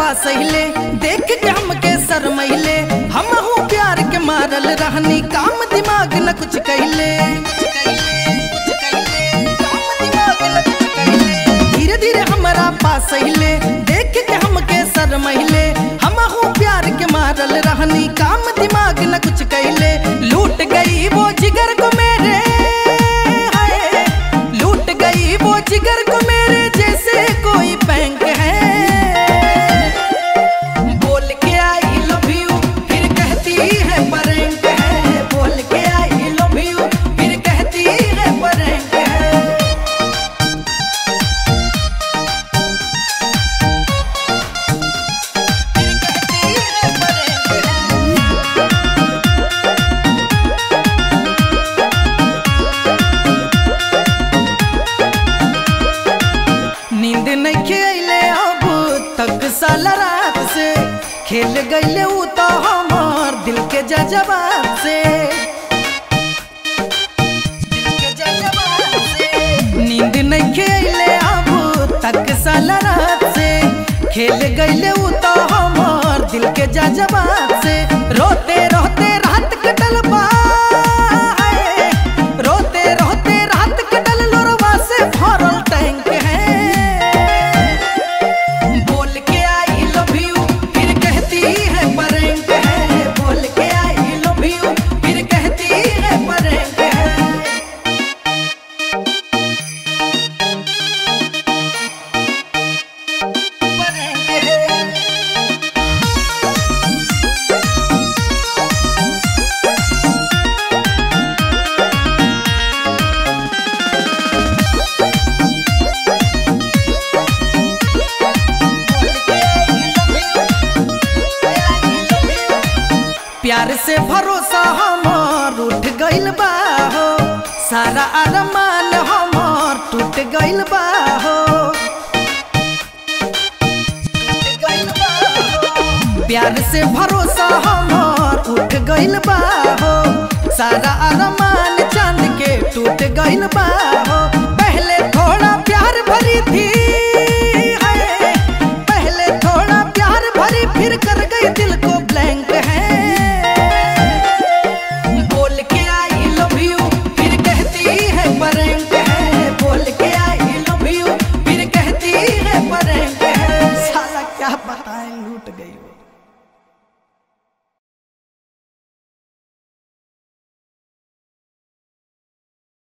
पास हिले देख के हमके शरमैले हम हूँ प्यार के मारल रहनी काम दिमाग न कुछ कहले धीरे धीरे हमारा पास हिले देख के हमके शरमैले हम हूँ प्यार के मारल रहनी काम दिमाग न कुछ कहले लूट गई वो जिगर को मेरे हाय लूट गई वो जिगर को मेरे जैसे कोई बैंक है बोल के आई लव यू फिर कहती है परेंट है बोल के आई लव यू फिर कहती है परेंट है फिर कहती है परेंट है नींद नहीं खेले अब तक साल रात से खेल गईले ऊ तो हमार दिल के जजबात से दिल के जज्बात से। नींद नहीं खेले अब तक साल रात से खेल गईले ऊ तो हमार दिल के जजबात से रोते रोते रात कटल बा हाय। रोते रोते रात कटल लोरवा से भरल टैंक है बोल के आई लव यू फिर कहती है परेंट है बोल के आई लव यू फिर कहती है परेंट है परेंट है प्यार से भरोसा हमार उठ गइल बा हो सारा अरमान हमार टूट गइल बा हो टूट गइल बा हो। प्यार से भरोसा हमार उठ गइल बा हो सारा अरमान चांद के टूट गइल बा हो पहले थोड़ा प्यार भरी थी